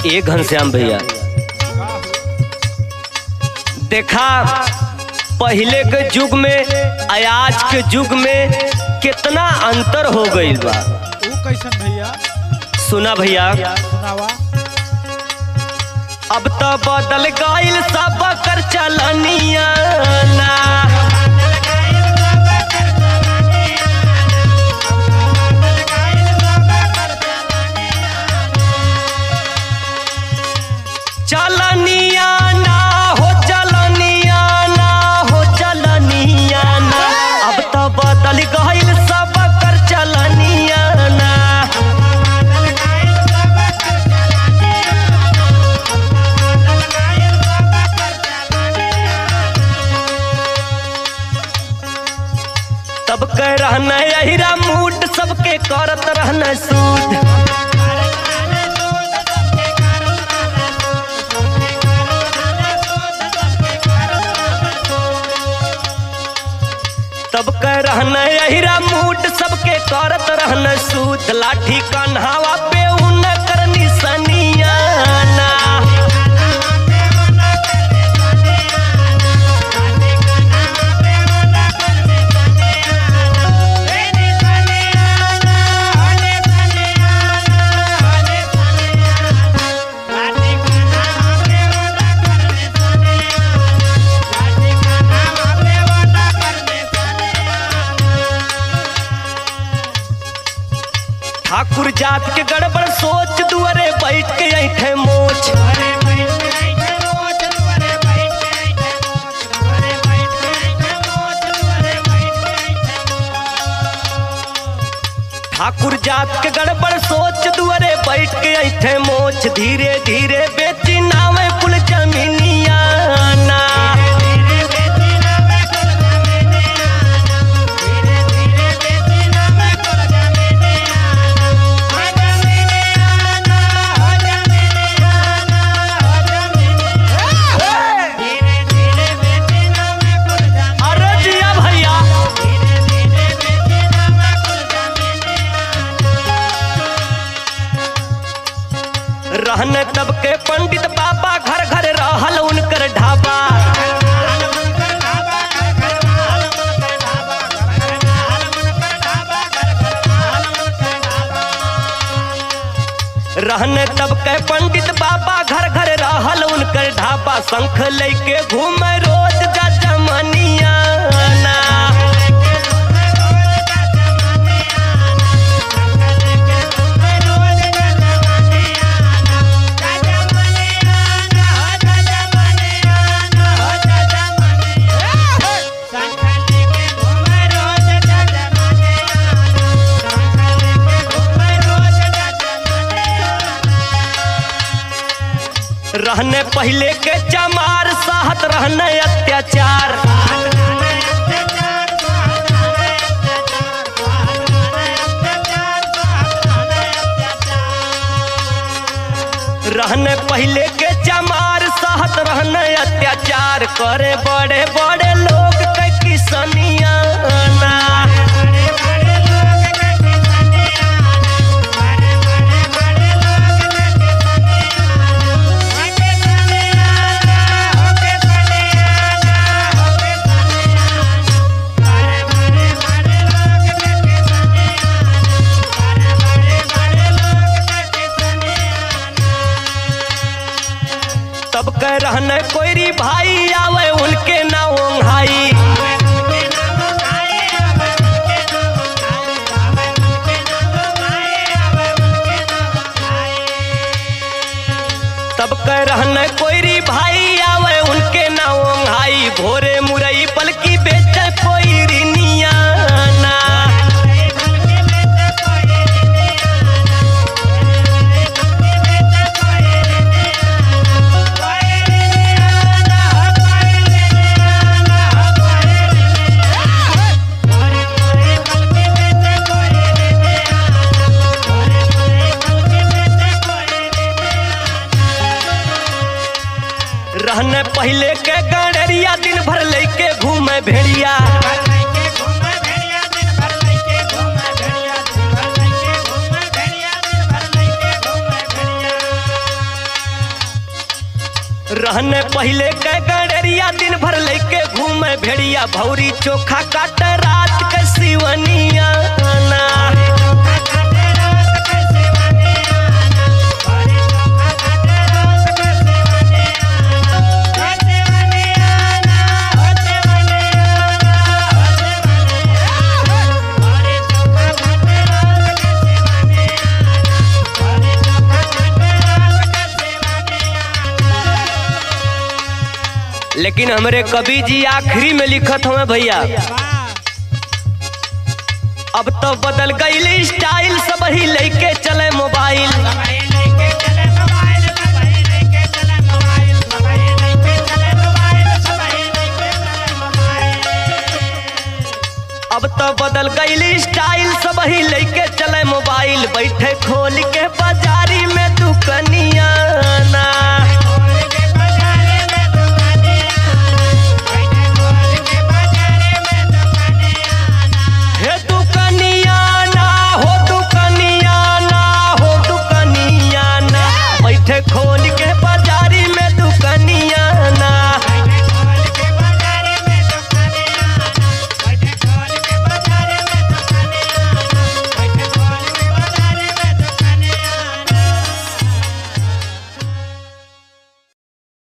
ए घनश्याम भैया देखा पहले के युग में आ आज के युग में कितना अंतर हो गईल बा ऊ कैसन भैया सुना भैया सुनावा अब तो बदल गईल सब कर चलनिया ना चलनिया ना हो चलनिया ना हो चलनिया ना अब तो बदल गईल सब कर चलनिया ना तब कह रहना अहिरा मूड सबके करत रहना सूद तब कह रहना अहिरा मूड सबके करत रहना सूद लाठी कन्हावा पे उन करनी सनिया ना ठाकुर जात के गड़बड़ सोच दुअरे बैठ के ऐठे मोच ठाकुर जात के गड़बड़ सोच दुअरे बैठ के ऐठे मोच धीरे धीरे बेची नावे कुल जमीनिया ना अरे जिया भैया रहन तब के पंडित बाबा घर घर रहल उनकर ढाबा रहन तब के पंडित बाबा घर घर रहल उनकर ढाबा शंख लेके घूमे रोज जा जमनिया ना रहने पहले के चमार साहत रहने अत्याचार रहने पहले के चमार साहत रहने अत्याचार करे बड़े बड़े लोग के किसनिया ना तब कह रहने कोई भाई आवे उनके ना ओंघाई तब कह रहने कोई भाई आवे उनके ना ओंघाई भोरे मुरई पलकी बेच कोई रिनिया ना रहने पहले के गड़रिया दिन भर लेके घूमे भेड़िया रहने पहले के गड़ेरिया दिन भर लेके घूमे भेड़िया भौरी चोखा काट रात के सिवनिया ना लेकिन हमरे कवि जी आखिरी में लिखत हुए भैया अब तो बदल गई स्टाइल सब ही लेके चले मोबाइल अब तो बदल गई स्टाइल सब ही लेके चले मोबाइल बैठे खोल के बाजारी में दुकान